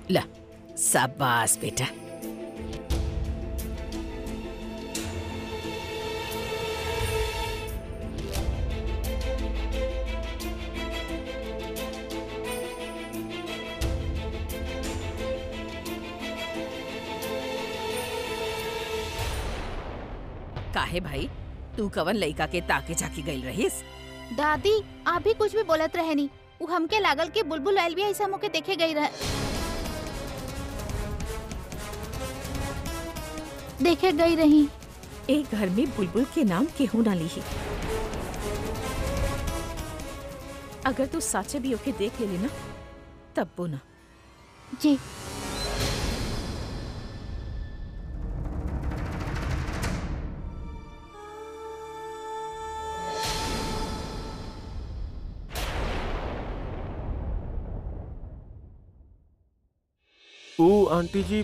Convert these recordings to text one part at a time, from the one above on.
ला शाबाश बेटा काहे भाई तू कवन लइका के ताके झाकी गई रहीस दादी आप भी कुछ भी बोलत रहे नी उ हमके लागल कि बुलबुल आयल भी ऐसा मोके देखे गई रहे देखे गई रही एक घर में बुलबुल के नाम केहू ना ली अगर तू साचे भी ओके देख ले ना तब वो ना जी ऊ आंटी जी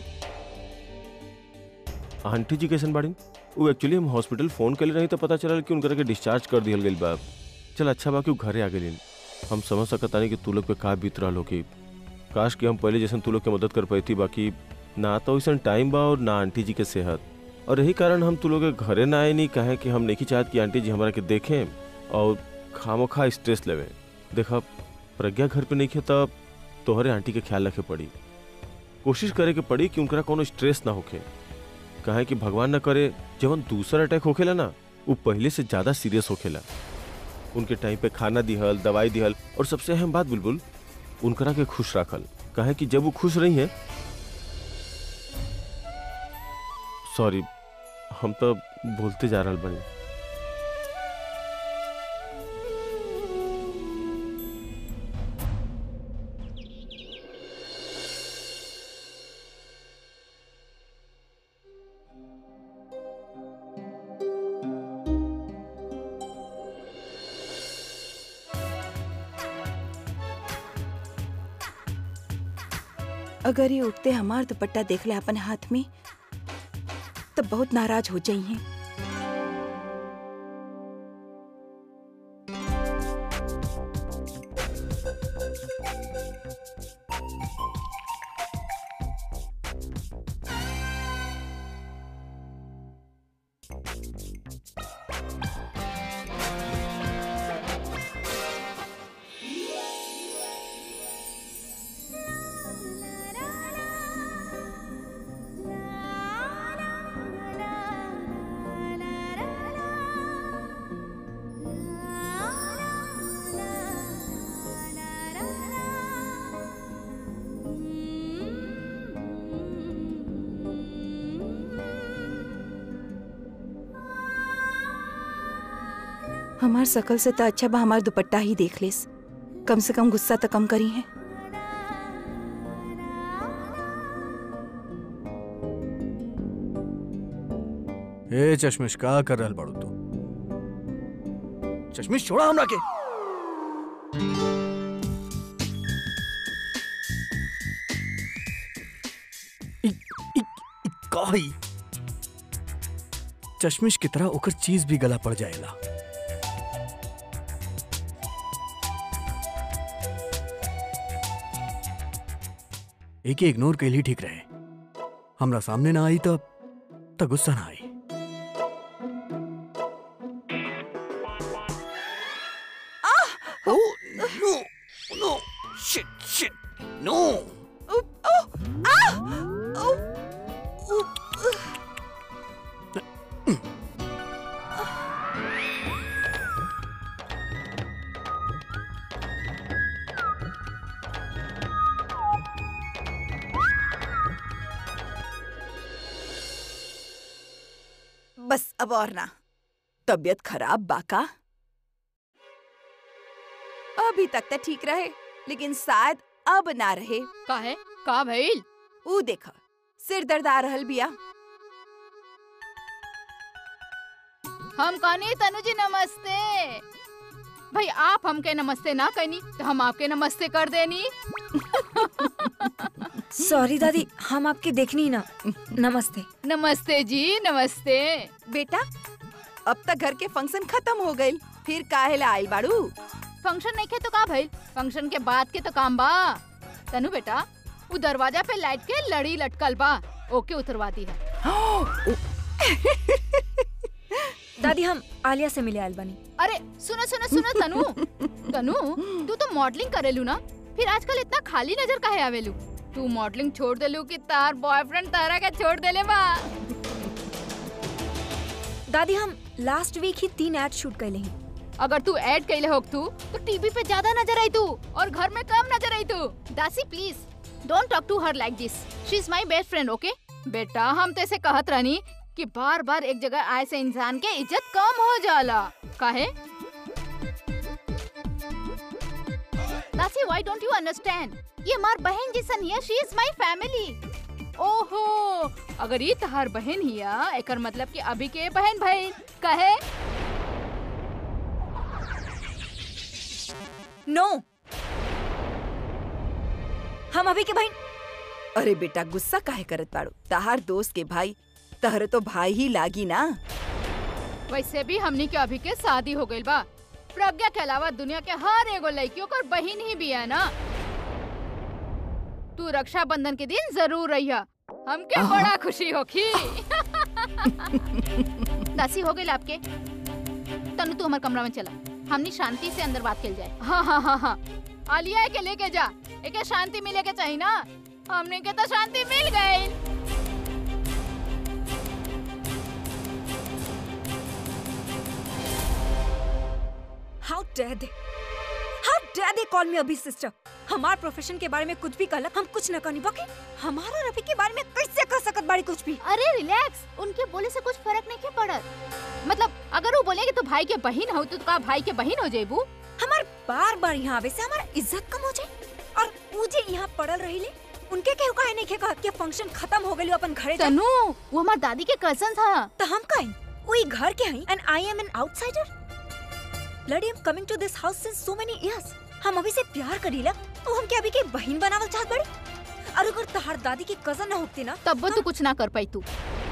आंटी जी कैसन बाड़ी ऊ एक्चुअली हम हॉस्पिटल फोन कर रही तो पता चलल कि उनकरा के डिस्चार्ज कर दिया गई बा चल अच्छा बा कि ऊ घरे आ गई हम समझ सकता नहीं कि तू लोग पे का बीत रहा हो कि काश कि हम पहले जैसे तू लोग के मदद कर पाई बाकी ना तो वैसा टाइम बा और ना आंटी जी के सेहत और यही कारण हम तू लोग के घरे ना आए नहीं कहे कि हम नहीं चाहत कि आंटी जी हमारा के देखें और खामो खा स्ट्रेस लेवे देखा प्रज्ञा घर पे नहीं खे तब तोहरे आंटी के ख्याल रखे पड़ी कोशिश करे के पड़ी कि उनकरा कोनो स्ट्रेस ना होखे कहे कि भगवान न करे जब दूसरा अटैक होखेला ना वो पहले से ज्यादा सीरियस होखेला उनके टाइम पे खाना दिहल दवाई दिहल और सबसे अहम बात बुलबुल उनकरा के खुश रखल कहे कि जब वो खुश रही है सॉरी हम तो बोलते जा रहा बनी अगर ये उठते हमार दुपट्टा देख ले अपन हाथ में तब बहुत नाराज हो जाई हैं हमार शकल से तो अच्छा बा हमार दुपट्टा ही देख लेस कम से कम गुस्सा तो कम करी है ए चश्मिश का कर रहल बाड़ू तू चश्मिश छोड़ा हमरा के इ- इ- इ- का हई? चश्मिश की तरह ओकर चीज भी गला पड़ जाएला एक इग्नोर कैली ठीक रहे हमरा सामने ना आई तब तब गुस्सा ना आई Oh, no, no, shit, shit, no. बस अब और ना तबीयत खराब बाका अभी तक तो ठीक रहे लेकिन शायद अब ना रहे का है का भइल ऊ देखा सिर दर्द आ रहल बिया हम कहनी तनु जी नमस्ते भाई आप हमके नमस्ते ना कहनी तो हम आपके नमस्ते कर देनी सॉरी दादी हम आपके देखनी ना नमस्ते नमस्ते जी नमस्ते बेटा अब तक घर के फंक्शन खत्म हो गइल फिर काहे ला आइल बाड़ू फंक्शन नहीं खे तो का भइल फंक्शन के बाद के तो काम बा तनु बेटा वो दरवाजा पे लाइट के लड़ी लटकल बा ओके उतरवा दी है दादी हम आलिया से मिले आयल बानी अरे सुनो सुनो सुनो तनु तनु तू तो मॉडलिंग करेलू ना फिर आजकल इतना खाली नजर काहे आवेलू तू मॉडलिंग छोड़ देलू कि तार बॉयफ्रेंड तारा के छोड़ देले बा दादी हम लास्ट वीक ही तीन एड शूट कैले हैं अगर तू ऐड कैले होक तू तो टीवी पे ज्यादा नजर आई तू और घर में कम नजर आई तू दासी please don't talk to her like this she is my best friend okay बेटा हम तो ऐसे कहत रहनी कि बार बार एक जगह आए से इंसान के इज्जत कम हो जाला काहे दासी व्हाई डोंट यू अंडरस्टैंड ये हमार बहन जैसन है शी इज माय फैमिली ओहो अगर ये तहार बहन हिया एकर मतलब कि अभी के बहन भाई कहे नो हम अभी के भाई अरे बेटा गुस्सा काहे करत बाड़ू तहार दोस्त के भाई तहरे तो भाई ही लागी ना वैसे भी हमनी के अभी के शादी हो गइल बा प्रज्ञा के अलावा दुनिया के हर एगो लड़कियों का बहन ही भी है ना तू रक्षाबंधन के दिन जरूर रहिया हमके बड़ा खुशी होखी दासी हो गई आपके तनु तू हमारे कमरा में चला हमनी शांति से अंदर बात कल जाए हाँ हाँ हाँ हाँ आलिया के लेके जा एक शांति मिले के चाहिए ना हमने के तो शांति मिल गई how dare they how dare they call me अभी सिस्टर हमार प्रोफेशन के बारे में कुछ भी कहला हम कुछ न कहनी बाकी हमारा रवि के बारे में कैसे कह सकत बाड़ी कुछ भी अरे रिलैक्स उनके बोले से कुछ फर्क नहीं के पड़त मतलब अगर वो बोलेगे तो भाई के बहन हो तो का भाई के बहन हो जेबू हमार बार बार यहाँ आवे से हमारा इज्जत कम हो जाए और मुझे यहाँ पड़ल रही ले उनके केहू काहे नहीं कहत कि फंक्शन खत्म हो गइल अपन घरे जा तनु वो हमार दादी के कजन था तो हम काहे वही घर के हई and I am an outsider लड़ी am coming to this house since so many years हम अभी से प्यार करीला तो हम क्या अभी के बहन बनावल चाहत बड़ी और अगर तहार दादी की कजन ना होती ना तब वो तू कुछ ना कर पाई तू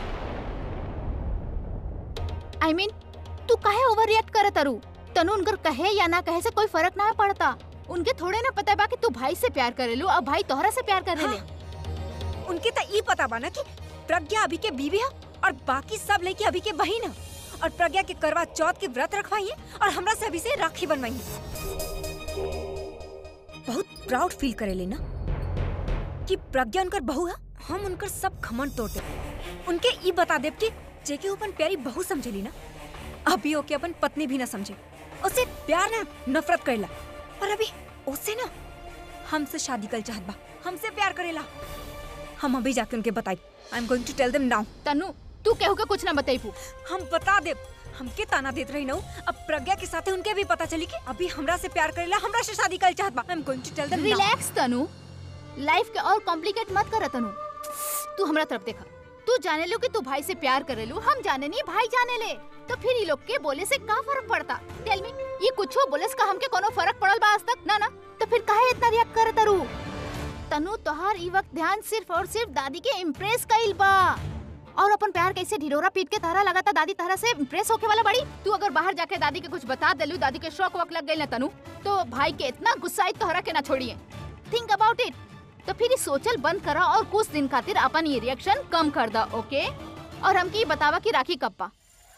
आई I मीन mean, तू काहे ओवर रिएक्ट करत अरू तनु उनकर कहे या ना कहे से कोई फर्क ना पड़ता उनके थोड़े ना पता बा कि तू भाई से प्यार करेलू और भाई तोहरा से प्यार करेले हाँ। उनके तो ई पता बा ना कि प्रज्ञा अभी के बीवी है और बाकी सब लड़की अभी के बहन है और प्रज्ञा के करवा चौथ के व्रत रखवाई है और हमरा से अभी से राखी बनवाई है बहुत प्राउड फील करे लेना कि प्रज्ञा उनकर बहू है हम उनकर सब खमन तोड़ दे उनके ई बता देब कि जेके अपन प्यारी बहू समझेली ना अभी ओके अपन पत्नी भी ना समझे उसे प्यार ना नफरत करेला और अभी उसे ना हमसे शादी कर चाहत बा हमसे प्यार करेला हम अभी जाके उनके बताई आई एम गोइंग टू टेल देम नाउ तनु तू केहू के कुछ ना बताईबू हम बता दे हमके ताना देत रही नऊ अब प्रज्ञा के साथे उनके भी पता चली कि अभी हमरा से प्यार करेला हमरा से शादी कर चाहत बा आई एम गोइंग टू टेल देम नाउ रिलैक्स तनु लाइफ के और कॉम्प्लिकेट मत कर तनु तू हमरा तरफ देखा तू जाने लो कि तू भाई से प्यार करेलू हम जाने नहीं भाई जाने ले तो फिर ये लोग के बोले से का फर्क पड़ता टेल मी ये कुछो बोले से का हमके कोनो फर्क पड़ल बा आज तक ना ना तो फिर काहे इतना रिएक्ट करत अरू तनु तोहार ई वक्त ध्यान सिर्फ और सिर्फ दादी के इम्प्रेस कइल बा और अपन प्यार कैसे ढिढोरा पीट के तारा लगाता दादी तारा से इम्प्रेस होके वाला बड़ी तू अगर बाहर जाके दादी के कुछ बता देलू दादी के शौक वक लग गई ना तनु तो भाई के इतना गुस्सा तोहरा के ना छोड़िए थिंक अबाउट इट तो फिर ये सोचल बंद करा और कुछ दिन खातिर अपन ये रिएक्शन कम कर दा ओके और हमके ये बतावा कि राखी कब पा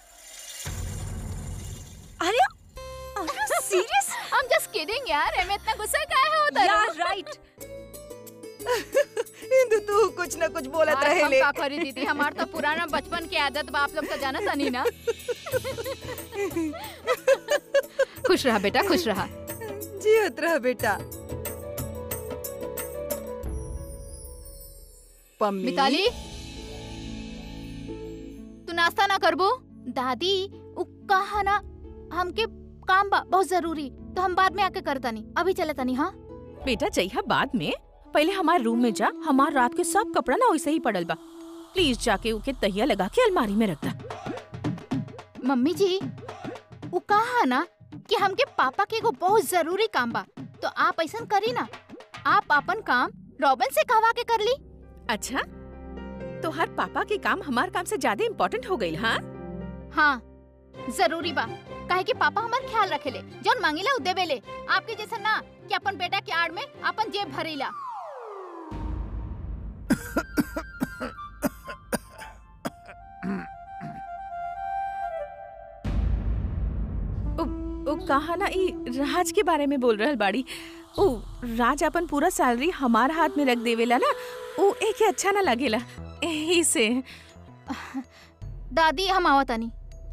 अरे serious I am just kidding यार हमें इतना गुस्सा काहे होता है यार राइट इंदु तू कुछ न कुछ बोलत यार, रहे हम ले का करी दीदी हमार तो पुराना बचपन की आदत बा आप लोग तो जानत नहीं ना खुश रहा बेटा खुश रहा जियत रह बेटा पम्मी मिताली तू नाश्ता ना करबो दादी उ कहा ना हमके काम बा बहुत जरूरी तो हम बाद में आके करतानी अभी चलतानी हाँ बेटा जइहा बाद में पहले हमारे रूम में जा हमार रात के सब कपड़ा ना वैसे ही पड़ल बा प्लीज जाके उके तहिया लगा के अलमारी में रख दा मम्मी जी वो कहा ना कि हमके पापा के एगो बहुत जरूरी काम बा तो आप ऐसा करी ना आप अपन काम रॉबिन से कहवा के कर ली अच्छा तो हर पापा के काम हमार काम से ज्यादा इम्पोर्टेंट हो गई हाँ हाँ जरूरी बा काहे कि पापा हमार ख्याल रखेले जौन मांगेला उ देवेले आपके जैसा ना कि अपन बेटा के आड़ में अपन जेब भरीला कहा ना ई राज के बारे में बोल रहल बाड़ी ओ राज अपन पूरा सैलरी हमार हाथ में रख देवेला ना ओ एक अच्छा ना लगेला एही से दादी हम आवत तानी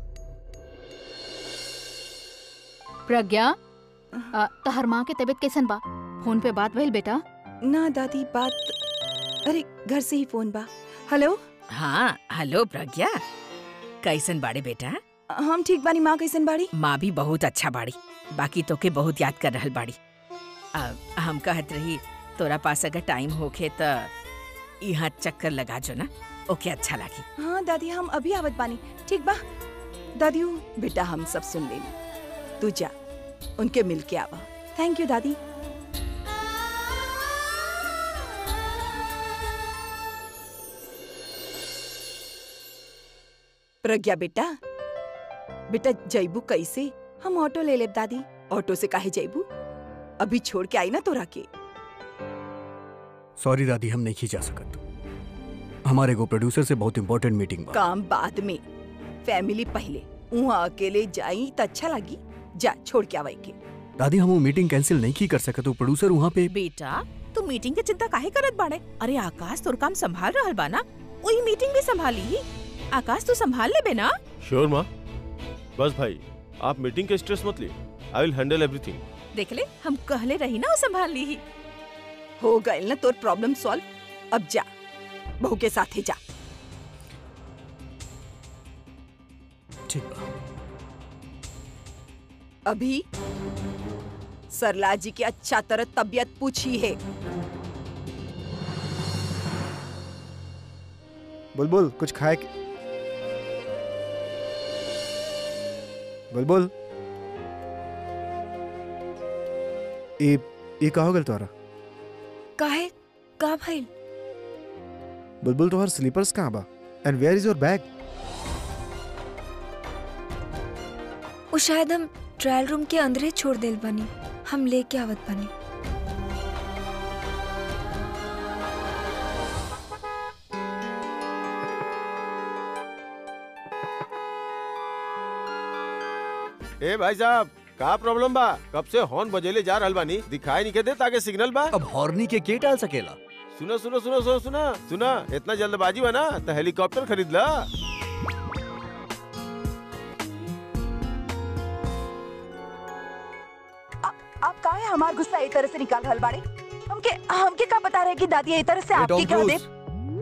प्रज्ञा अ, तहर माँ के तबीयत कैसन बा फोन पे बात भइल बेटा ना दादी बात अरे घर से ही फोन बा हेलो हाँ हेलो प्रज्ञा कैसन बाड़े बेटा हम ठीक बानी माँ कैसन बाड़ी माँ भी बहुत अच्छा बाड़ी बाकी तोके बहुत याद कर रहल बाड़ी आ, हम कहत रही तोरा पास अगर टाइम होखे त यहाँ चक्कर लगा जो ना ओके अच्छा लागी हाँ दादी हम अभी आवत बानी ठीक बा दादी बेटा हम सब सुन लेनी तू जा उनके मिल के आवा थैंक यू दादी प्रज्ञा बेटा बेटा जैबू कैसे हम ऑटो ले लेब दादी ऑटो से काहे जैबू अभी छोड़ के आई ना तोरा के सॉरी दादी हम नहीं जा सकत हमारे को प्रोड्यूसर से बहुत इंपॉर्टेंट मीटिंग बा काम बाद में फैमिली पहले वहाँ अकेले जाई त अच्छा लगी जा छोड़ के आवाई के दादी हम वो मीटिंग कैंसिल नहीं की कर सकत वो प्रोड्यूसर वहाँ पे बेटा तू मीटिंग के चिंता काहे करत बाड़े अरे आकाश तोर काम संभाल रहल बा ना वही मीटिंग भी संभाली ही आकाश तू संभाल लेबे ना श्योर माँ बस भाई आप मीटिंग के स्ट्रेस मत लिए आई विल हैंडल एवरीथिंग देख ले हम कहले रही ना वो संभाल ली ही हो गए ना तोर प्रॉब्लम सॉल्व अब जा बहू के साथ ही जा ठीक बा अभी सरला जी की अच्छा तरह तबीयत पूछी है बुलबुल कुछ खाए के बुलबुल ए ये का हो गल तोरा काहे का भइल बुलबुल तोहर स्लीपर्स कहाँ बा and where is your bag वो शायद हम ट्रायल रूम के अंदर ही छोड़ देल बनी हम लेके आवत बनी ए भाई साहब का प्रॉब्लम बा कब से हॉर्न बजेले जा रहल बानी दिखाई नहीं के दे ताके सिग्नल बा अब हॉर्नी के के टाल सकेला सुनो सुनो सुनो सुनो सुना सुना इतना जल्दबाजी बा ना तो हेलीकॉप्टर खरीद ला आप काहे हमार गुस्सा ए तरह से निकाल रहल बाड़े हमके हमके का बता रहे कि दादी ए तरह से ए, आपके टॉम क्या दे क्रूज।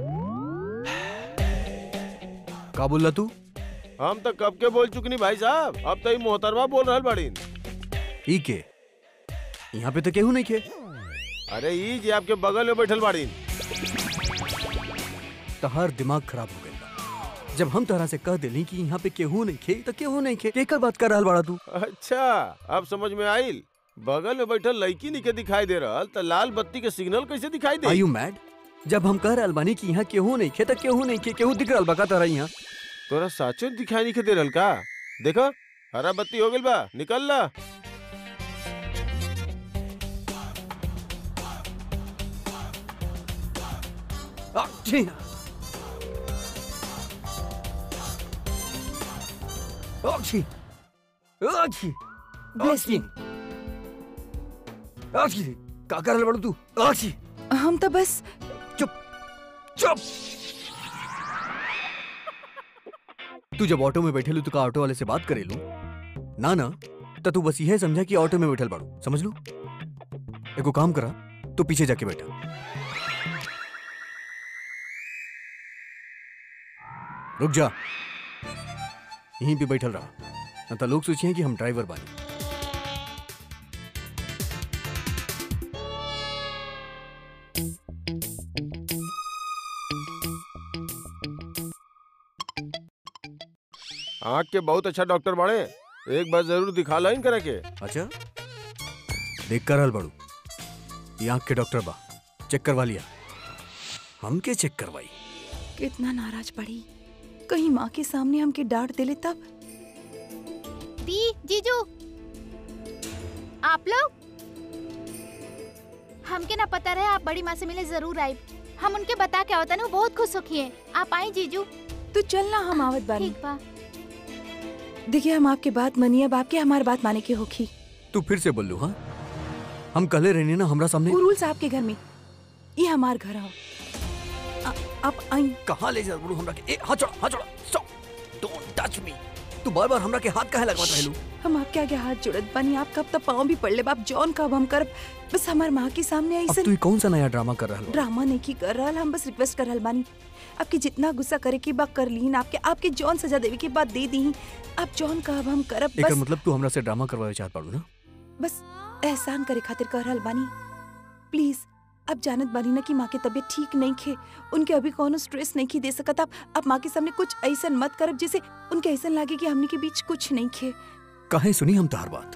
का बोलला तू हम तो कब के बोल चुकनी भाई साहब अब तो ही मोहतरमा बोल रहल बाड़ीन ई के यहाँ पे तो केहू नहीं के अरे ई जे आपके बगल में बैठल बाड़ीन तहार दिमाग खराब हो गया जब हम तहरा से कह दिली कि यहाँ पे केहू नहीं खे तो केहू नहीं खे केकर बात कर रहल बाड़ा तू अच्छा अब समझ में आइल बगल में बैठल लड़की नहीं के दिखाई दे रहल तो लाल बत्ती के सिग्नल कैसे दिखाई आर दे यू मैड जब हम कह रहल बानी कि यहाँ केहू नहीं खे तो केहू नहीं खे केहू दिख रहल बा का तहरा यहाँ तोरा साचो दिखाई नहीं के दे रहल का देखो हरा बत्ती हो गइल बा निकल ला आ, छी। आ, छी। आ, छी। आ, छी। आ, छी। का कर रहल बाड़ू तू आ, छी। हम तो बस चुप तू जब ऑटो में बैठे लू तो का ऑटो वाले से बात करे लू ना ना तो तू बस यह समझा कि ऑटो में बैठल बाड़ू समझ लू एको काम करा तो पीछे जाके बैठा रुक जा यहीं पे बैठल रहा न तो लोग सोचिए कि हम ड्राइवर बानी आँख के बहुत अच्छा डॉक्टर बाड़े एक बार जरूर दिखा ला इन करे के अच्छा देख कर हल बड़ू ये आँख के डॉक्टर बा चेक करवा लिया हमके चेक करवाई कितना नाराज पड़ी कहीं माँ के सामने हमके डांट देले तब दी जीजू आप लोग हमके ना पता रहे आप बड़ी माँ से मिले जरूर आए हम उनके बता के आवता ना वो बहुत खुश होखी हैं आप आई जीजू तू चल ना हम आवत बानी ठीक बा देखिए हम आपके बात मानिए अब आपके हमारी बात माने की होगी तू फिर से बोल लू हाँ हम कले रहने ना हमरा सामने वो रूल्स आपके घर में ये हमार घर आओ आ- आप आई कहाँ ले जा बोलू हमरा के ए हाथ छोड़ा हाथ छोड़ा स्टॉप डोंट टच मी तू बार बार हमरा के हाथ काहे लगवात रहलू हम आपके आगे हाथ जुड़त बानी आप कब तक पाँव भी पड़ ले बाप जौन कब हम कर बस हमार माँ के सामने अब ऐसे तू ई कौन सा नया ड्रामा कर रहल ड्रामा नहीं की कर रहा हम बस रिक्वेस्ट कर रहल बानी आपके जितना गुस्सा करे की बात कर ली आपके आपके जौन सजा देवे की बात दे दी आप जौन कहब हम करब एकर बस मतलब तू हमरा से ड्रामा करवावे चाहत बाड़ू ना बस एहसान करे खातिर कर रहल बानी प्लीज आप जानत बानी ना कि माँ के तबीयत ठीक नहीं खे उनके अभी कोनो स्ट्रेस नहीं की दे सकत आप आप माँ के सामने कुछ ऐसा मत करब जैसे उनके ऐसा लागे कि हमने के बीच कुछ नहीं खे काहे सुनी हम तोहार बात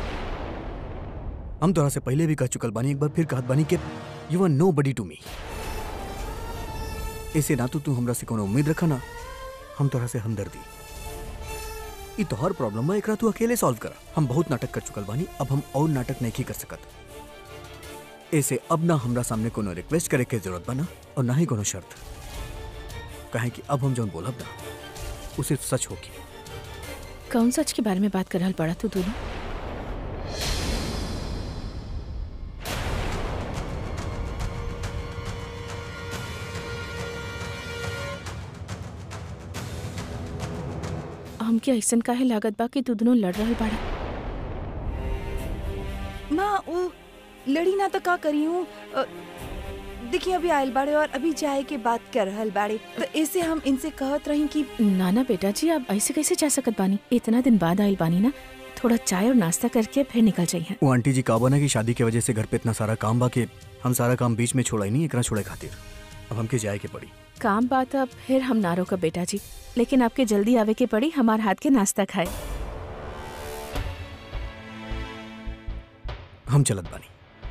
हम तोरा से पहले भी कह चुकल बानी एक बार फिर कहत बानी कि you R no buddy to me ऐसे ना तो तू हमरा से कोनो उम्मीद रखा ना हम तोरा से हमदर्दी ई तोहर प्रॉब्लम बा एकरा तू अकेले सॉल्व कर हम बहुत नाटक कर चुकल बानी अब हम और नाटक नहीं कर सकत ऐसे अब ना हमरा सामने कोनो रिक्वेस्ट करे के जरूरत बना और ना ही कोनो शर्त कहे कि अब हम जौन बोलब ना वो सिर्फ सच होगी कौन सच के बारे में बात कर रहल पड़ा तू दोनों हमके ऐसन काहे लागत बा कि तू दोनों लड़ रहल बाड़ा माँ वो लड़ी ना तो का करी हूँ अ, देखिए अभी आयल बाड़े और अभी जाए के बात कर रहल बाड़े तो ऐसे हम इनसे कहत रही कि ना ना बेटा जी आप ऐसे कैसे जा सकत बानी इतना दिन बाद आइल बानी ना थोड़ा चाय और नाश्ता करके फिर निकल जाइए वो आंटी जी काबा ना कि शादी की वजह से घर पे इतना सारा काम बा कि हम सारा काम बीच में छोड़ा ही नहीं एकरा छोड़े खातिर अब हमके जाए के पड़ी काम बात अब फिर हम ना रोका बेटा जी लेकिन आपके जल्दी आवे के पड़ी हमार हाथ के नाश्ता खाए हम चलत बानी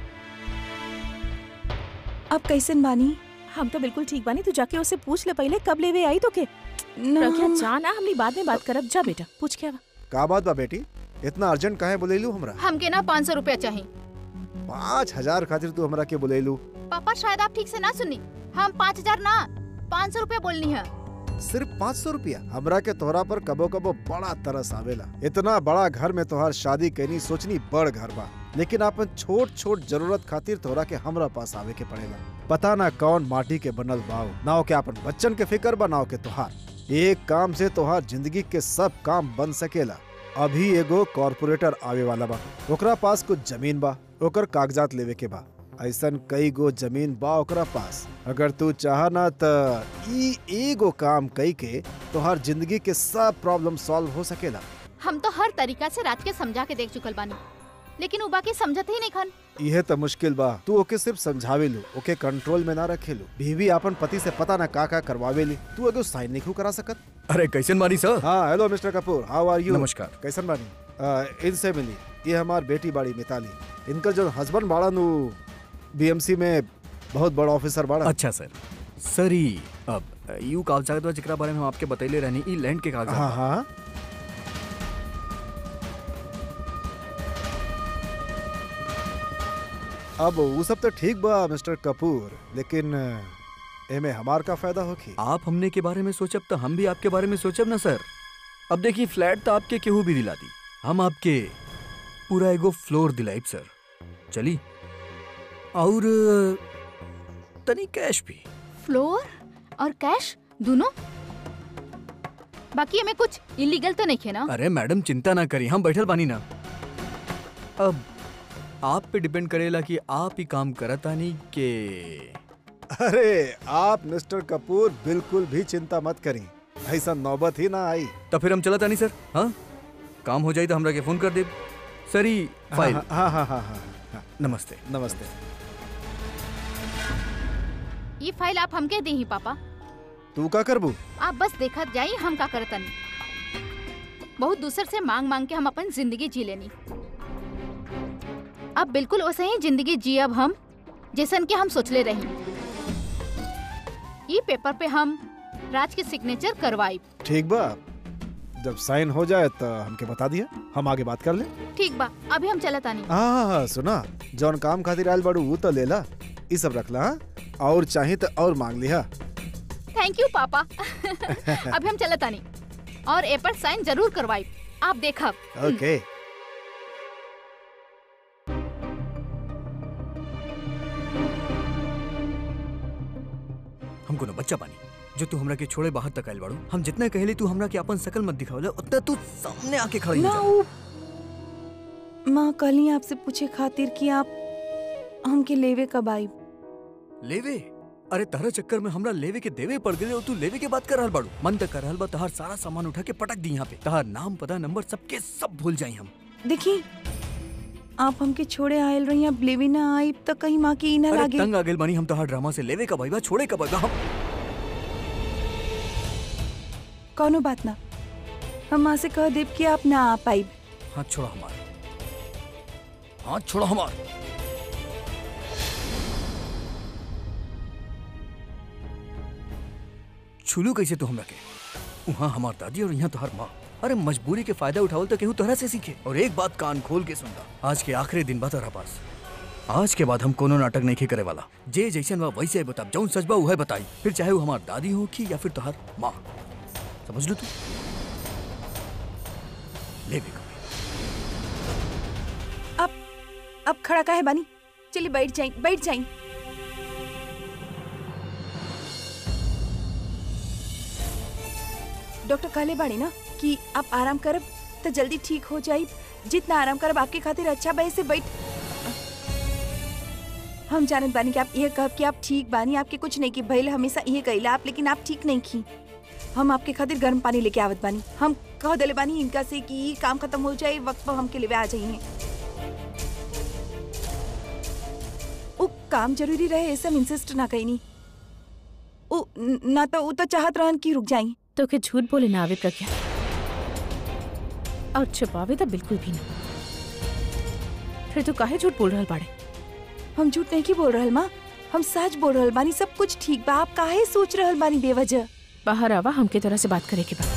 अब कैसन बानी हम तो बिल्कुल ठीक बानी तू जाके उससे पूछ ले पहले कब लेवे आई तो के ना प्रज्ञा हम- जा ना हमनी बाद में बात करब जा बेटा पूछ के आवा का बात बा बेटी इतना अर्जेंट काहे बोलेलू हमरा हमके ना पाँच सौ रुपया चाहिए पाँच हजार खातिर तू हमरा के बोलेलू पापा शायद आप ठीक से ना सुनी हम पाँच हजार ना पाँच सौ रुपया बोलनी है सिर्फ पाँच सौ रुपया हमरा के तोहरा पर कबो कबो बड़ा तरस आवेला इतना बड़ा घर में तोहार शादी कैनी सोचनी बड़ घर बा लेकिन अपन छोट छोट जरूरत खातिर तोहरा के हमरा पास आवे के पड़ेला पता ना कौन माटी के बनल बाव ना हो के अपन बच्चन के फिक्र बा ना हो के तोहार एक काम से तोहार जिंदगी के सब काम बन सकेला अभी एगो कॉर्पोरेटर आवे वाला बा ओकरा पास कुछ जमीन बा ओकर कागजात लेवे के बा ऐसन कई गो जमीन बा ओकरा पास अगर तू चाह ना त ई एगो काम कई के तोहार जिंदगी के सब प्रॉब्लम सॉल्व हो सकेला हम तो हर तरीका से रात के समझा के देख चुकल बानी लेकिन उ बाकी समझत ही नहीं खन इहे त मुश्किल बा तू ओके सिर्फ समझावे लो ओके कंट्रोल में ना रखे लो बीवी अपन पति से पता ना का का करवावे ली तू एगो साइन नहीं करा सकत अरे कैसन बानी सर हाँ hello mister Kapoor how are you नमस्कार कैसन बानी आ, इनसे मिली ये हमार बेटी बाड़ी मिताली इनकर जो हस्बैंड बाड़ा नु बीएमसी में बहुत बड़ा ऑफिसर बाड़ा अच्छा सर सर ई अब यू कागजात बा जेकरा बारे में हम आपके बतैले रहनी ई लैंड के कागजात हाँ बा। हाँ अब वो सब तो ठीक बा मिस्टर कपूर लेकिन एमे हमार का फायदा होखी आप हमने के बारे में सोचब तो हम भी आपके बारे में सोचब ना सर अब देखिए फ्लैट तो आपके केहू भी दिला दी हम आपके पूरा एगो फ्लोर दिलाइब सर चली और तनी कैश भी फ्लोर और कैश दोनों बाकी हमें कुछ इलीगल तो नहीं है ना अरे मैडम चिंता ना करी हम बैठल बानी ना अब आप पे डिपेंड करेला कि आप ही काम करत आनी के अरे आप मिस्टर कपूर बिल्कुल भी चिंता मत करी ऐसा नौबत ही ना आई तो फिर हम चलत आनी सर हाँ काम हो जाई तो हमरा के फोन कर दे सर ई फाइल हाँ हाँ हाँ हाँ हाँ हाँ, नमस्ते नमस्ते ये फाइल आप हमके दी ही पापा तू का करबू आप बस देखत जाई हम का करतन बहुत दूसर से मांग मांग के हम अपन जिंदगी जी लेनी अब बिल्कुल वैसे ही जिंदगी जी अब हम जैसन के हम सोचले रही ये पेपर पे हम राज के सिग्नेचर करवाई ठीक बा जब साइन हो जाए तो हमके बता दिया हम आगे बात कर ले ठीक बा अभी हम चलत आनी हाँ हाँ हाँ सुना जौन काम खातिर आयल बाड़ू वो तो लेला ई सब रखला हाँ? और चाहे तो और मांग लिहा थैंक यू पापा अभी हम चलत आनी और ए पर साइन जरूर करवाई आप देखब ओके हमको न बच्चा पानी जो तू हमरा के छोड़े बाहर तक आइल बाड़ू हम जितना कहली तू हमरा के अपन शकल मत दिखावले उतना तू सामने आके खड़ी हो ना जा वो माँ कहली आपसे पूछे खातिर कि आप हमके लेवे कब आई लेवे अरे तहरा चक्कर में हमरा लेवे के देवे पड़ गए और तू लेवे के बात कर रहल बाड़ू मन तक कर रहल बा तहार सारा सामान उठा के पटक दी यहाँ पे तहार नाम पता नंबर सबके सब भूल जाई हम देखी आप हमके छोड़े आयल रही अब लेवे ना आई तो कहीं माँ की ई ना अरे लागे तंग आ गेल बानी हम तहार ड्रामा से लेवे कब आइबा छोड़े कब आइबा हम कौनो बात ना हम माँ से कह देब कि आप ना आ पाई हाथ छोड़ा हमार हाथ छोड़ा हमार छुलू कैसे तू हमरा के वहाँ हमार दादी और यहाँ तोहर माँ अरे मजबूरी के फायदा उठावल तो केहू तोहरा से सीखे और एक बात कान खोल के सुनता आज के आखिरी दिन बा तोहरा पास आज के बाद हम कोनो नाटक नहीं करे वाला जे जैसन बा वैसे बताब जौन सच बा उहे बताई फिर चाहे वो हमार दादी हो की या फिर तोहर माँ समझ लो तू ले भी कभी अब अब खड़ा का है बानी चलिए बैठ जाए बैठ जाए डॉक्टर कहले बाड़ी ना कि आप आराम करब तो जल्दी ठीक हो जाई जितना आराम करब आपके खातिर अच्छा बा से बैठ हम जानत बानी कि आप ये कहब कि आप ठीक बानी आपके कुछ नहीं की भइल हमेशा ये कहिला आप लेकिन आप ठीक नहीं की हम आपके खातिर गर्म पानी लेके आवत बानी हम कह देले बानी इनका से कि ई काम खत्म हो जाए वक्त पर हमके लेवे आ जाइए वो काम जरूरी रहे ऐसे हम इंसिस्ट ना कहीं ओ न- ना तो वो तो चाहत रहन कि रुक जाई तो के झूठ बोले ना आवे प्रज्ञा और छुपावे तो बिल्कुल भी ना फिर तू काहे झूठ बोल रहल बाड़े हम झूठ नहीं की बोल रहल माँ हम सच बोल रहल बानी सब कुछ ठीक बा आप काहे सोच रहल बानी बेवजह बाहर आवा हमके तरह से बात करे के बा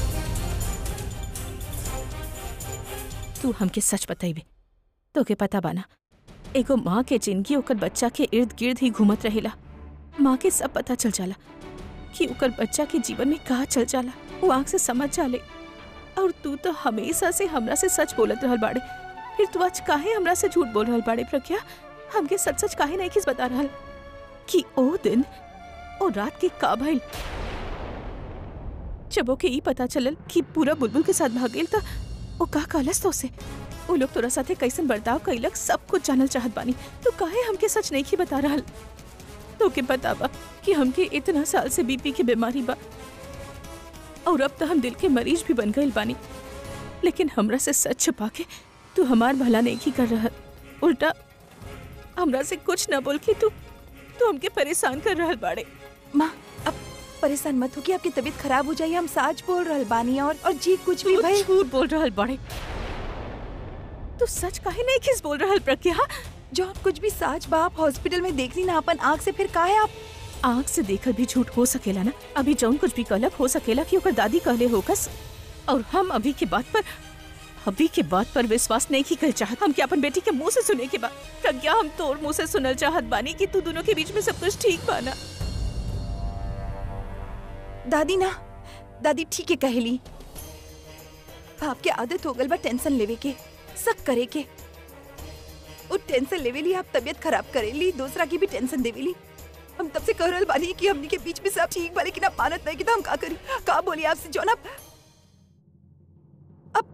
तू हमके सच बताइबे तो के पता बाना एगो माँ के जिंदगी ओकर बच्चा के इर्द गिर्द ही घूमत रहेला माँ के सब पता चल जाला कि ओकर बच्चा के जीवन में कहा चल जाला वो आँख से समझ जाले और तू तो हमेशा से हमरा से सच बोलत रहल बाड़े फिर तू आज काहे हमरा से झूठ बोल रहल बाड़े प्रज्ञा हमके सच सच काहे नहीं किस बता रहल कि ओ दिन ओ रात के का भइल जब ओके ई पता चलल कि पूरा बुलबुल के साथ भाग गेल त ओ का कहलस तो से वो लोग तोरा साथे कैसन बर्ताव कैलक सब कुछ जानल चाहत बानी तो काहे हमके सच नहीं की बता रहल तो के पता बा कि हमके इतना साल से बीपी के बीमारी बा और अब तो हम दिल के मरीज भी बन गए बानी लेकिन हमरा से सच छुपा के तू हमार भला नहीं की कर रहा उल्टा हमरा से कुछ न बोल के तू तू हमके परेशान कर रहल बाड़े माँ अब परेशान मत हो कि आपकी तबीयत खराब हो जाए हम साच बोल रहल बानी और और जी कुछ भी तू भाई झूठ बोल रहल बाड़े तू सच काहे नहीं किस बोल रहल प्रज्ञा जो कुछ भी साच बा आप हॉस्पिटल में देख ली ना अपन आँख से फिर काहे आप आँख से देखल भी झूठ हो सकेला ना अभी जौन कुछ भी कहलक हो सकेला कि ओकर दादी कहले होकस और हम अभी के बात पर अभी के बात पर विश्वास नहीं की कर चाहत हम क्या अपन बेटी के मुंह से सुने के बाद प्रज्ञा हम तोर मुंह से सुनल चाहत बानी कि तू दोनों के बीच में सब कुछ ठीक बाना दादी ना दादी ठीक है कहली आपके आदत हो गल बा टेंशन लेवे के सब करे के वो टेंशन लेवे ली आप तबीयत खराब करेली दूसरा की भी टेंशन देवेली हम तब से कह रहल बानी कि हमनी के बीच में सब ठीक बा लेकिन आप मानत नहीं कि तो हम का करी का बोली आपसे जो ना अब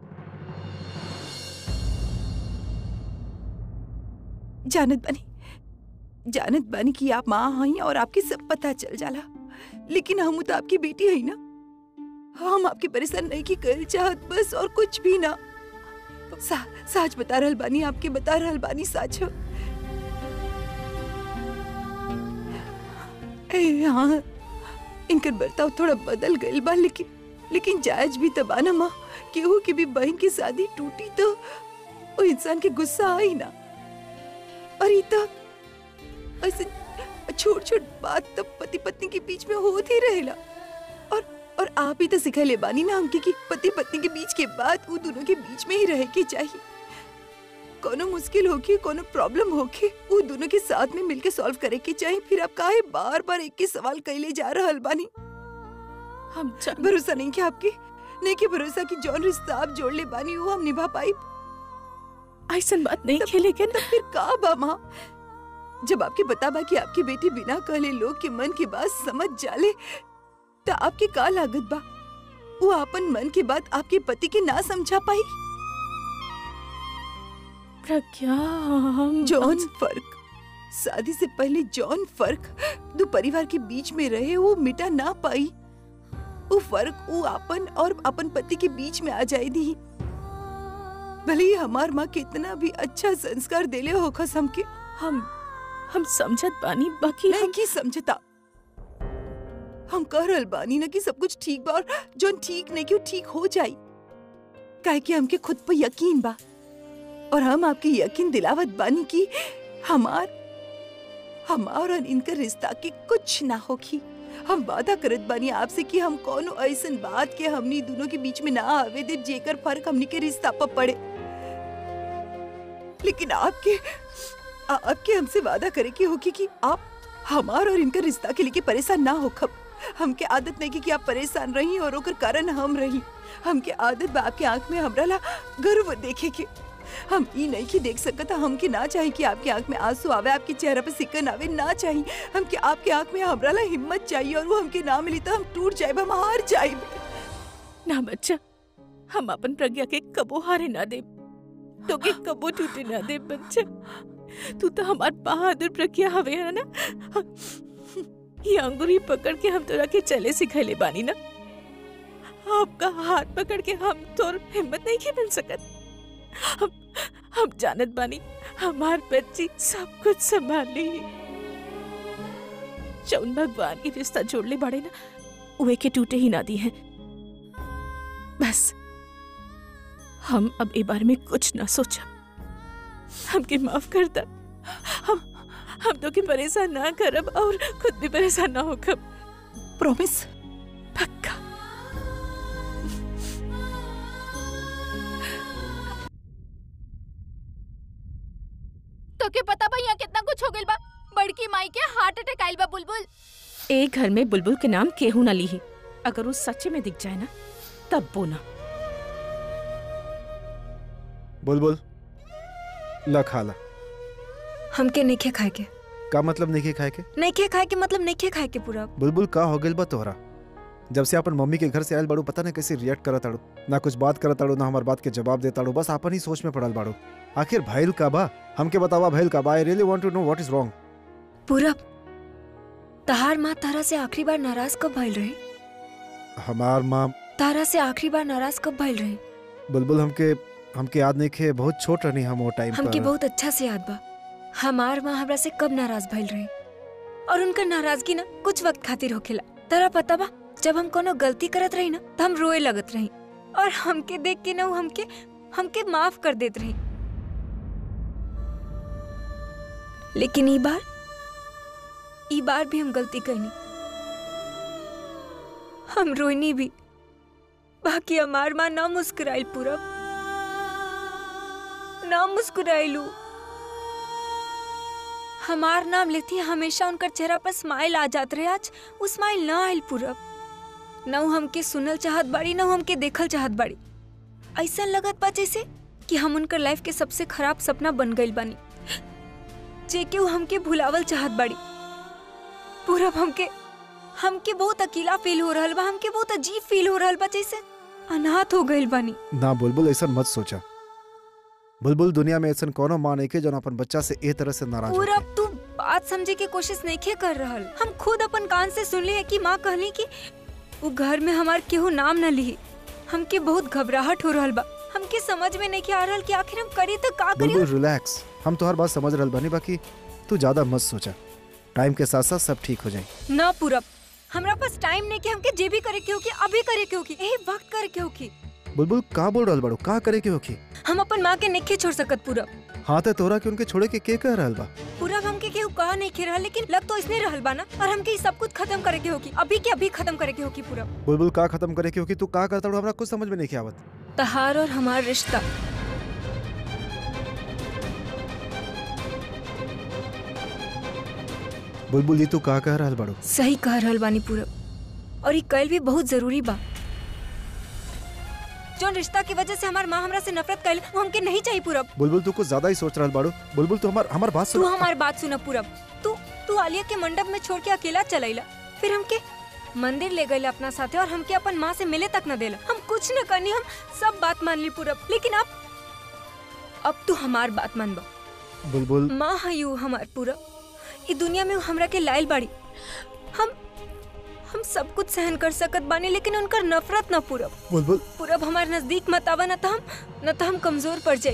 जानत बानी जानत बानी कि आप माँ हई और आपके सब पता चल जाला लेकिन हम तो आपकी बेटी है ना हम आपके परेशान नहीं की कर चाहत बस और कुछ भी ना सा, साच बता रहल बानी आपके बता रहल बानी साच ए हाँ इनकर बर्ताव थोड़ा बदल गइल बा लेकिन लेकिन जायज भी तबा ना माँ केहू की भी बहन की शादी टूटी तो वो इंसान के गुस्सा आई ना और ई तो ऐसे छोट छोट बात तो पति पत्नी के बीच में होती रहेला और और आप ही तो सिखले बानी ना हमके कि पति पत्नी के बीच के बात वो दोनों के बीच में ही रहे के चाहिए कोनो मुश्किल होके कोनो प्रॉब्लम होके वो दोनों के साथ में मिलके सॉल्व करे के चाहिए फिर आप काहे बार बार एक ही सवाल कैले जा रहल बानी हम जान भरोसा नहीं क्या आपके नहीं के भरोसा की जौन रिश्ता आप जोड़ ले बानी वो हम निभा पाई ऐसन बात नहीं खे लेकिन फिर का बा माँ जब आपके बता बा कि आपकी बेटी बिना कहले लोग के मन की बात समझ जाले तो आपके का लागत बा वो अपन मन की बात आपके पति के ना समझा पाई प्रज्ञा हम जौन फर्क शादी से पहले जौन फर्क दो परिवार के बीच में रहे वो मिटा ना पाई वो फर्क वो अपन और अपन पति के बीच में आ जाए दी भले ही हमार माँ कितना भी अच्छा संस्कार देले होखस हमके हम हम समझत बानी बाकी नहीं हम की समझता हम कह रहल बानी ना कि सब कुछ ठीक बा और जौन ठीक नहीं कि वो ठीक हो जाई काहे कि हमके खुद पर यकीन बा और हम आपके यकीन दिलावत बानी कि हमार हमार और इनका रिश्ता के कुछ ना होगी हम वादा करत बानी आपसे कि हम कोनो ऐसन बात के हमनी दोनों के बीच में ना आवे दे जेकर फर्क हमनी के रिश्ता पर पड़े लेकिन आपके आ- आपके हमसे वादा करे की होगी कि आप हमार और इनका रिश्ता के लिए परेशान ना हो खब हमके आदत नहीं की कि आप परेशान रही और ओकर कारण हम रही हमके आदत बा आपके आंख में हमरा ला गर्व देखे के हम ई नहीं की देख सकता हमके ना चाहे कि आपके आंख में आंसू आवे आपके चेहरा पे सिकन आवे ना चाहिए हमके आपके आंख में हमरा ला हिम्मत चाहिए और वो हमके ना मिली तो हम टूट जाए हम हार जाए ना बच्चा हम अपन प्रज्ञा के कबो हारे ना दे तो के कबो टूटे ना दे बच्चा तू तो हमार बहादुर प्रज्ञा हवे है ना ये अंगूरी पकड़ के हम तोरा के चले सिखैले बानी ना आपका हाथ पकड़ के हम तोर हिम्मत नहीं के मिल सकत हम हम जानत बानी हमार बच्ची सब कुछ संभाल ली जौन भगवान की रिश्ता जोड़ले बाड़े ना उहे के टूटे ही ना दी है बस हम अब ए बारे में कुछ ना सोचा हमके माफ कर दा हम हम तो के परेशान ना करब और खुद भी परेशान ना होकब प्रॉमिस पक्का तो के पता बा यहाँ कितना कुछ हो गइल बा बड़की माई के हार्ट अटैक आइल बा बुलबुल एक घर में बुलबुल के नाम केहू ना ली अगर वो सच्चे में दिख जाए ना तब बोना बुलबुल ला खाला हमके नइखे खाए के का मतलब नहीं खाए के नइखे खाए के मतलब नइखे खाए के पूरा बुलबुल का हो गइल बा तोहरा जब से अपन मम्मी के घर से आयल बाड़ू पता नहीं कैसे रिएक्ट करत ताड़ू ना कुछ बात करत ताड़ू ना हमार बात के जवाब दे ताड़ू बस अपन ही सोच में पड़ल बाड़ू आखिर भइल का बा हमके बतावा भइल का बा I really want to know what is wrong पूरा तहार माँ तारा से आखिरी बार नाराज कब भइल रहे हमार माँ तारा से आखिरी बार नाराज कब भइल रहे बुलबुल हमके हमके याद नहीं खे बहुत छोट रहनी हम वो टाइम हमके पर बहुत अच्छा से याद बा हमार माँ हमरा से कब नाराज भइल रहे और उनका नाराजगी ना कुछ वक्त खातिर होखेला तारा पता बा जब हम कोनो गलती करत रही ना तो हम रोए लगत रही और हमके देख के ना उ हमके हमके माफ कर देत रही लेकिन ई बार ई बार भी हम गलती करनी हम रोइनी भी बाकी हमार माँ ना मुस्कुराइल पूरा ना मुस्कुराइलू हमार नाम लेती हमेशा उनकर चेहरा पर स्माइल आ जात रहे आज वो स्माइल ना आइल पूरब न उ हमके सुनल चाहत बाड़ी न उ हमके देखल चाहत बाड़ी ऐसा लगत बा जैसे कि हम उनकर लाइफ के सबसे खराब सपना बन गइल बानी जेके उ हमके भुलावल चाहत बाड़ी पूरब हमके हमके बहुत अकेला फील हो रहल बा हमके बहुत अजीब फील हो रहल बा जैसे अनाथ हो गइल बानी ना बुलबुल ऐसा मत सोचा बुलबुल दुनिया में ऐसा कोनो माँ नहीं के जो अपन बच्चा से ए तरह से नाराज पूरा होके। तू बात समझे की कोशिश नहीं कर रहल हम खुद अपन कान से सुनली है कि माँ कहली कि वो घर में हमार केहू नाम न ली हमके बहुत घबराहट हो रहल बा हमके समझ में नहीं आ रहल कि आखिर हम करी तो का करी बुलबुल रिलैक्स हम तो हर बात समझ रहल बानी बाकी तू ज्यादा मत सोचा टाइम के साथ साथ सब ठीक हो जाए ना पूरब हमरा पास टाइम नहीं कि हमके जे भी करे के होगी अभी करे के होगी यही वक्त करे के होगी बुलबुल का बोल रहल बाड़ू का करे के होखी हम अपन माँ के नहीं छोड़ सकत पूरब हाँ तो तोरा के उनके छोड़े के के कह रहल बा पूरब हमके केहू कहा नहीं खे रहल लेकिन लग तो इसने रहल बा ना और हमके ई सब कुछ खत्म करे के होगी अभी के अभी खत्म करे के होगी पूरब बुलबुल का खत्म करे के होखी तू का करता हमरा कुछ समझ में नहीं आवत तहार और हमार रिश्ता बुलबुल जी तू का कह रहल बाड़ू सही कह रहल बानी पूरब और ये कल भी बहुत जरूरी बा जो रिश्ता की वजह से हमार माँ हमरा से नफरत कैल वो हमके नहीं चाहिए पूरब बुलबुल तू कुछ ज्यादा ही सोच रहल बाड़ू बुलबुल तू हमार हमार बात तू सुन हमार बात सुन पूरब तू तू आलिया के मंडप में छोड़ के अकेला चलैला फिर हमके मंदिर ले गए अपना साथे और हमके अपन माँ से मिले तक न देला हम कुछ न करनी हम सब बात मान ली पूरब लेकिन अब अब तू हमार बात मानबा बुलबुल माँ है यू हमार पूरब ई दुनिया में हमरा के लाइल बाड़ी हम हम सब कुछ सहन कर सकत बानी लेकिन उनकर नफरत न पूरब बुलबुल पूरब हमार नजदीक मत आवा न त हम न त हम कमजोर पड़ जाई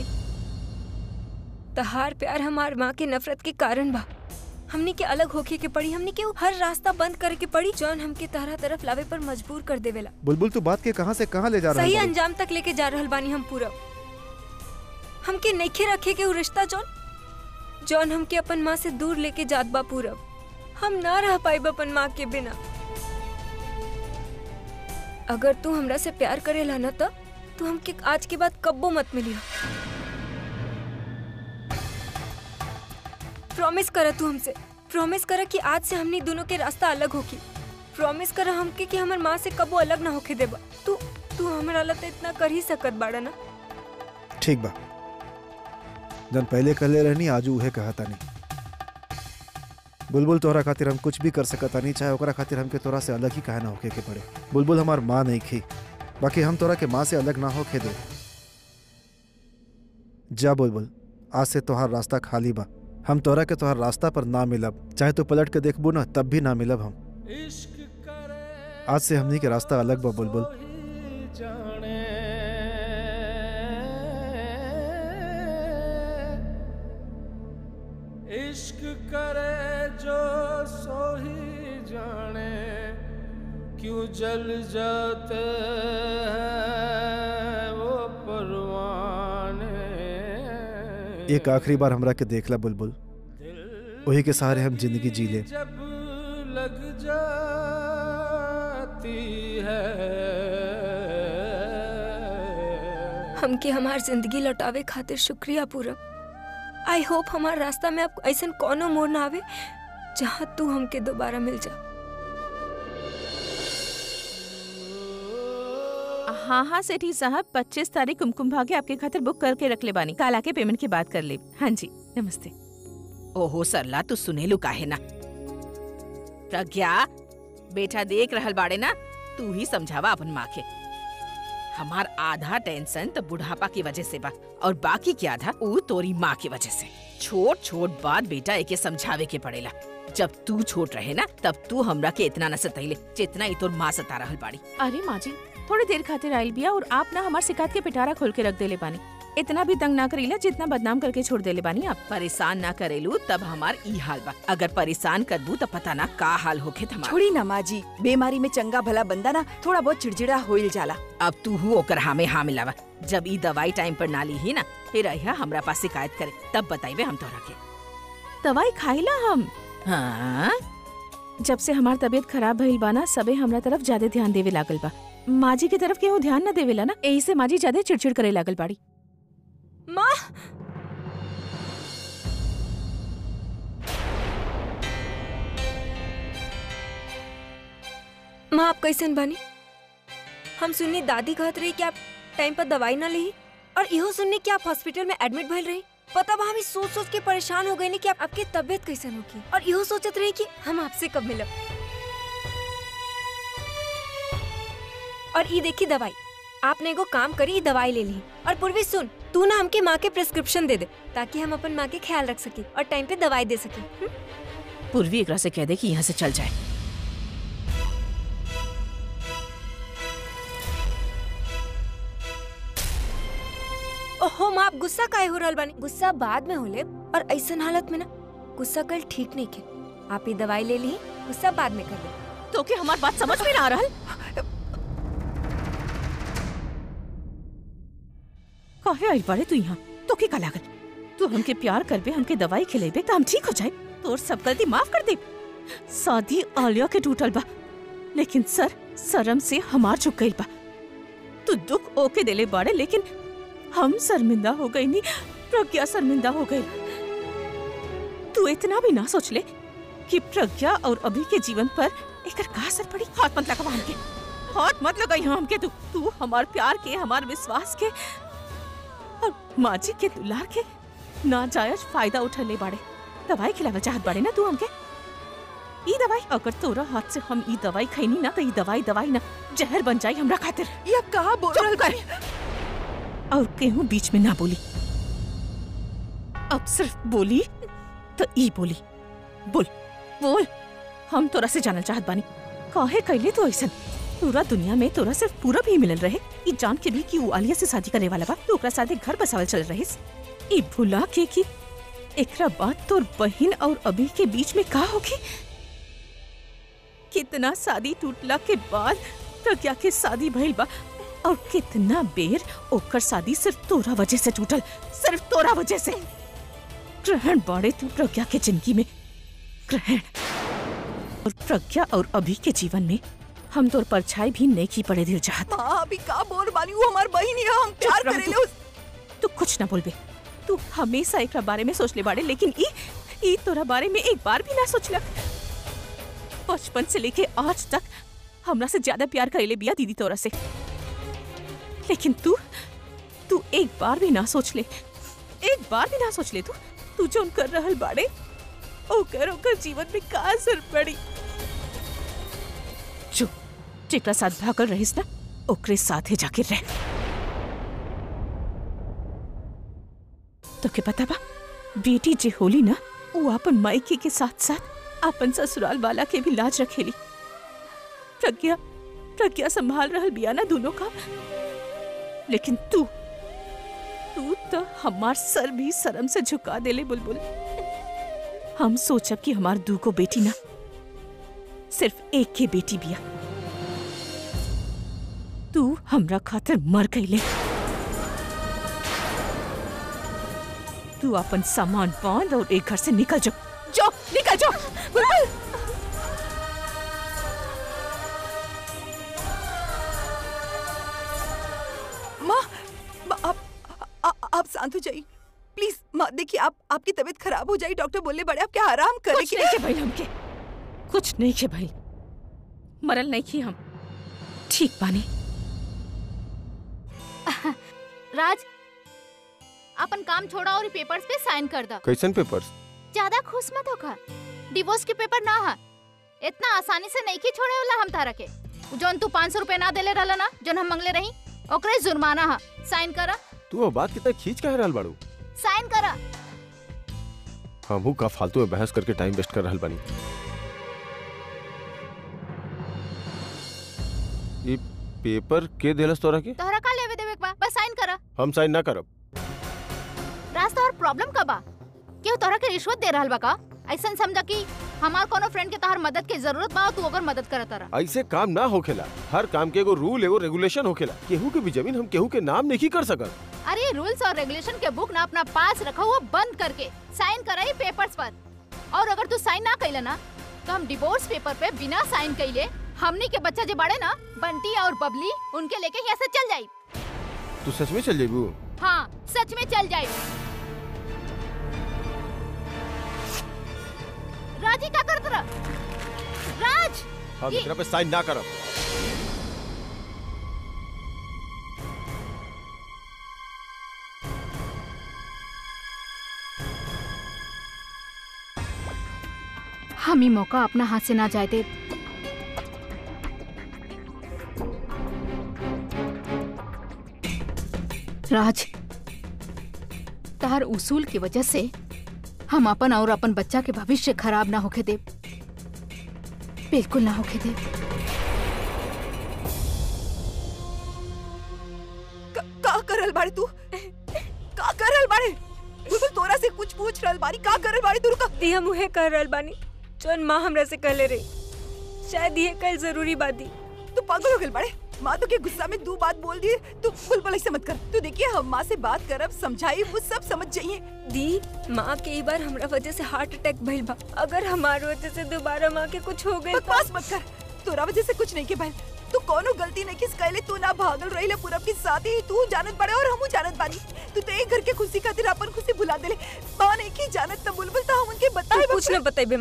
तहार प्यार हमार माँ के नफरत के कारण बा हमनी के अलग होके के पड़ी हमनी के उ हर रास्ता बंद करे के पड़ी जौन हमके तारा तरफ लावे पर मजबूर कर देवेला बुलबुल तू बात के कहां से कहां ले जा रहा सही है अंजाम तक लेके जा रहल बानी हम पूरब हमके नइखे रखे के उ रिश्ता जौन जौन हमके अपन माँ से दूर लेके जात बा पूरब हम ना रह पाइब अपन माँ के बिना अगर तू हमरा से प्यार करेला न त तू हमके आज के बाद कब्बो मत मिलियो प्रॉमिस कर तू हमसे प्रॉमिस कर कि आज से हमनी दोनों के रास्ता अलग होगी प्रॉमिस कर हमके कि हमर माँ से कबो अलग ना होके देबा तू तू हमरा ला त इतना कर ही सकत बाड़ा ना ठीक बा जन पहले कहले रहनी आजू उहे कहता नहीं बुलबुल तोहरा खातिर हम कुछ भी कर सकता नहीं चाहे ओकरा खातिर हमके तोरा से अलग ही काहे ना होके के पड़े बुलबुल हमार माँ नहीं खी बाकी हम तोरा के माँ से अलग ना होके दे जा बुलबुल आज से तोहार रास्ता खाली बा हम तोरा के तोहार रास्ता पर ना मिलब चाहे तू पलट के देखबू ना तब भी ना मिलब हम आज से हमनी के रास्ता अलग बा बुलबुल इश्क करे जो सो ही जाने क्यों जल जाते हैं वो परवाने एक आखिरी बार हमरा के देखला बुलबुल वही के सहारे हम जिंदगी जी ले जब लग जाती है हमके हमार जिंदगी लौटावे खातिर शुक्रिया पूरब आई होप हमार रास्ता में अब ऐसा कोनो मोड़ ना आवे जहाँ तू हमके दोबारा मिल जा हाँ हाँ सेठी साहब पच्चीस तारीख कुमकुम भाग्य आपके खातिर बुक करके रख ले बानी काल आके पेमेंट की बात कर ले हाँ जी नमस्ते ओहो सरला तू सुनेलू काहे ना प्रज्ञा बेटा देख रहल बाड़े ना तू ही समझावा अपन माँ के हमार आधा टेंशन तो बुढ़ापा की वजह से बा और बाकी के आधा ऊ तोरी माँ की वजह से छोट छोट बात बेटा एके समझावे के पड़ेला जब तू छोट रहे ना तब तू हमरा के इतना न सतैले जितना ई तोर माँ सता रहल बाड़ी अरे माँ जी थोड़ी देर खातिर आयल बिया और आप ना हमार शिकायत के पिटारा खोल के रख देले बानी इतना भी तंग ना करीला जितना बदनाम करके छोड़ देले बानी आप परेशान ना करेलू तब हमार ई हाल बा अगर परेशान करबू तो पता ना का हाल होखे हमार छोड़ी ना माँ जी बीमारी में चंगा भला बंदा ना थोड़ा बहुत चिड़चिड़ा होइल जाला अब तू हूँ ओकर हामे हाँ मिलावा जब ई दवाई टाइम पर ना ली ही ना फिर अहिया हमरा पास शिकायत करे तब बताइबे हम तोरा के दवाई खाइला हम हाँ जब से हमार तबीयत खराब भइल बा ना सबे हमरा तरफ ज्यादा ध्यान देवे लागल बा माजी की तरफ केहू ध्यान न देवेला ना यही से माजी ज्यादा चिड़चिड़ करे लागल बाड़ी माँ माँ आप कैसन बानी हम सुनने दादी कहत रही कि आप टाइम पर दवाई ना ली और इहो सुनने कि आप हॉस्पिटल में एडमिट भइल रही पता बा हम ई सोच सोच के परेशान हो गए कि आप आपकी तबीयत कैसन होगी और इहो सोचत रही कि हम आपसे कब मिलब और ई देखी दवाई आपने एगो काम करी ई दवाई ले ली और पूर्वी सुन तू ना हमके माँ के प्रिस्क्रिप्शन दे दे ताकि हम अपन माँ के ख्याल रख सके और टाइम पे दवाई दे सके हुँ? पूर्वी एकरा से कह दे कि यहाँ से चल जाए ओहो माँ आप गुस्सा काहे हो रहल बानी गुस्सा बाद में होले और ऐसन हालत में ना गुस्सा कल ठीक नहीं के आप ये दवाई ले ली गुस्सा बाद में कर ले तो के हमार बात समझ में ना आ रहल काहे आई बाड़े तू यहाँ तो के का लागल तू हमके प्यार करबे हमके दवाई खिलेबे तो हम ठीक हो जाए तोर सब गलती माफ कर दे शादी आलिया के टूटल बा लेकिन सर शर्म से हमार झुक गइल बा तू दुख ओके देले बाड़े लेकिन हम शर्मिंदा हो गई नी प्रज्ञा शर्मिंदा हो गई तू इतना भी ना सोच ले कि प्रज्ञा और अभी के जीवन पर एकर का असर पड़ी हाथ मत लगा हमके हॉट मत लगाई हमके तू तू हमार प्यार के हमार विश्वास के और माजी के दुलार के नाजायज फायदा उठले बाड़े दवाई खिलावे चाहत बाड़े ना तू हमके ई दवाई अगर तोरा हाथ से हम ई दवाई खैनी ना तो ई दवाई दवाई ना जहर बन जाई हमरा खातिर या कहा बोल रहल चुप कर और केहू बीच में ना बोली अब सिर्फ बोली तो ई बोली बोल बोल हम तोरा से जानल चाहत बानी काहे कैले तो ऐसन पूरा दुनिया में तोरा सिर्फ पूरा भी मिलल रहे ई जान के भी कि ऊ आलिया से शादी करे वाला बा तो ओकरा साथे घर बसावल चल रहिस ई भुला के कि एकरा बाद तोर बहिन और अभी के बीच में का होगी कितना शादी टूटला के बाद प्रज्ञा के शादी भइल बा और कितना बेर ओकर शादी सिर्फ तोरा वजह से टूटल सिर्फ तोरा वजह से ग्रहण बाड़े तू प्रज्ञा के जिंदगी में ग्रहण और प्रज्ञा और अभी के जीवन में हम तोर परछाई भी नहीं की पड़े दिल चाहत माँ अभी का बोल बानी वो हमार बहिन है हम प्यार रह करेले तू। उस तू कुछ ना बोलबे तू हमेशा एकरा बारे में सोचले बाड़े लेकिन ई ई तोरा बारे में एक बार भी ना सोचलक बचपन से लेके आज तक हमरा से ज्यादा प्यार करेले बिया दीदी तोरा से लेकिन तू तू एक बार भी ना सोच ले एक बार भी ना सोच ले तू तू जो कर रहल बाड़े ओकर ओकर जीवन में का असर पड़ी जो जेकरा साथ भागल रहिस ना ओकरे साथे जाके रह तो के पता बा बेटी जे होली ना वो अपन मायके के साथ साथ अपन ससुराल वाला के भी लाज रखेली प्रज्ञा प्रज्ञा संभाल रहल बिया ना दोनों का लेकिन तू तू तो हमार सर भी शर्म से झुका देले बुलबुल हम सोचब कि हमार दू को बेटी ना सिर्फ एक के बेटी बिया तू हमरा खातिर मर गईले तू अपन सामान बांध और एक घर से निकल जाओ जाओ निकल जाओ बुलबुल माँ माँ, आप आ, आप शांत हो जाइए प्लीज माँ देखिए आप आपकी तबीयत खराब हो जाए डॉक्टर बोले बड़े आप क्या आराम करे कुछ नहीं के भाई हमके कुछ नहीं के भाई मरल नहीं की हम ठीक बानी राज अपन काम छोड़ा और पेपर्स पे साइन कर दा कैसन पेपर्स ज्यादा खुश मत होखा डिवोर्स के पेपर ना हा इतना आसानी से नहीं की छोड़े वाला हम तारा के जोन तू पाँच सौ रूपए ना देले रहला ना जोन हम मंगले रही ओकरे जुर्माना हा साइन करा तू वो बात कितना खींच कहे रहल बाड़ू साइन करा हमहू का फालतू में बहस करके टाइम वेस्ट कर रहल बानी ई पेपर के देलस तोरा के तोहरा का लेवे देवे के बा बस साइन करा हम साइन ना करब राज तोहर प्रॉब्लम का बा केहू तोहरा के रिश्वत दे रहल बा का ऐसन समझा कि हमार कोनो फ्रेंड के तोहर मदद के जरूरत बा और तू अगर मदद करत रहा ऐसे काम ना होखेला हर काम के एगो रूल एगो रेगुलेशन होखेला केहू के भी जमीन हम केहू के नाम नहीं कर सकत अरे रूल्स और रेगुलेशन के बुक ना अपना पास रखा हुआ बंद करके साइन कराई पेपर्स पर और अगर तू साइन ना कैले ना तो हम डिवोर्स पेपर पे बिना साइन कैले हमनी के बच्चा जो बड़े ना बंटी और बबली उनके लेके यहाँ से चल जाई तू सच में चल जेबू हाँ सच में चल जाई राजी का करत रह राज हम ये- एकरा पे साइन ना करब हम ही मौका अपना हाथ से ना जाए दे राज तार उसूल की वजह से हम अपन और अपन बच्चा के भविष्य खराब ना होके दे बिल्कुल ना होके दे का, का करल बाड़े तू का करल बाड़े बिल्कुल तोरा से कुछ पूछ रहल बानी का करल बाड़े तू रुका दी हम उहे कर रहल बानी जौन माँ हमरा से कहले रही शायद ये कल जरूरी बात दी तू पागल हो गल बाड़े माँ तो के गुस्सा में दो बात बोल दिए तू बुलबुल ऐसे मत कर तू देखिए हम माँ से बात करब समझाई वो सब समझ जाइए दी माँ के ई बार हमरा वजह से हार्ट अटैक भइल बा अगर हमार वजह से दोबारा माँ के कुछ हो गई बकवास मत कर तोरा वजह से कुछ नहीं के भाई तू कोनो गलती नहीं किस कहले तू ना भागल रही पूरब के साथ ही तू जानत बड़े और हमू जानत बानी तू तो एक घर के खुशी खातिर अपन खुशी भुला देले माँ नहीं की जानत त बुलबुल तो हम उनके बताए कुछ न बताइबे माँ के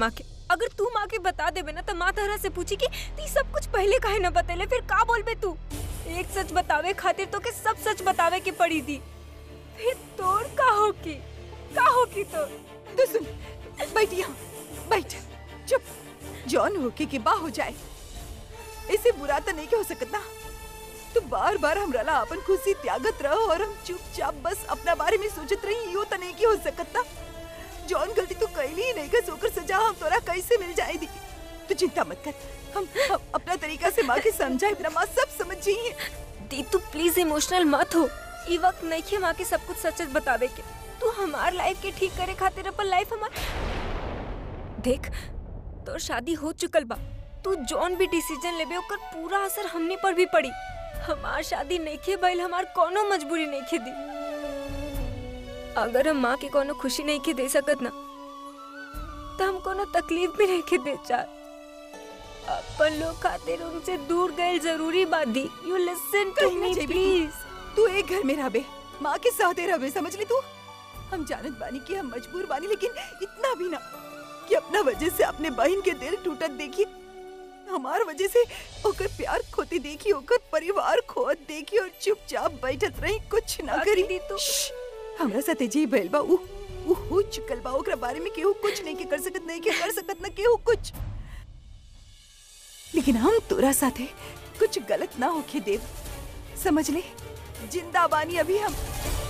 अगर तू माँ के बता देबे ना तो माँ तहरा से पूछी कि ती सब कुछ पहले काहे ना बतेले फिर का बोलबे तू एक सच बतावे खातिर तो के सब सच बतावे के पड़ी थी फिर तोड़ का होगी का होगी तो तो सुन बैठ यहाँ बैठ चुप जॉन होके के बा हो जाए इसे बुरा तो नहीं के हो सकता तू बार बार हमरा ला अपन खुशी त्यागत रहो और हम चुपचाप बस अपना बारे में सोचत रही यो तो नहीं के हो सकता जॉन गलती तू कैली ही नहीं कर सोकर सजा हम तोरा कैसे मिल जाएगी तू चिंता मत कर हम, हम अपना तरीका से माँ के समझाए अपना माँ सब समझ जाइए दी तू प्लीज इमोशनल मत हो ई वक्त नहीं के माँ के सब कुछ सच सच बतावे के तू हमार लाइफ के ठीक करे खातिर अपन लाइफ हमार देख तो शादी हो चुकल बा तू जौन भी डिसीजन लेबे ओकर पूरा असर हमनी पर भी पड़ी हमार शादी नहीं भइल हमार कोनो मजबूरी नहीं दी अगर हम माँ के कोनो खुशी नहीं के दे सकत ना तो हम कोनो तकलीफ भी नहीं के दे चाह अपन लोग खातिर उनसे दूर गए जरूरी बात दी यू लिसन टू कहीं ना मी जाइबे तू। प्लीज तू एक घर में रहबे माँ के साथ रहबे समझ ली तू हम जानत बानी कि हम मजबूर बानी लेकिन इतना भी ना कि अपना वजह से अपने बहन के दिल टूटत देखी हमार वजह से ओकर प्यार खोते देखी ओकर परिवार खोत देखी और चुपचाप बैठत रही कुछ ना करी दी तो श्श, हमरा साथे जी भइल बा उ उ हो चुकल बा ओकरा बारे में केहू कुछ नहीं के कर सकत नहीं के कर सकत ना केहू कुछ लेकिन हम तोरा साथे कुछ गलत ना होके देव समझ ले जिंदा बानी अभी हम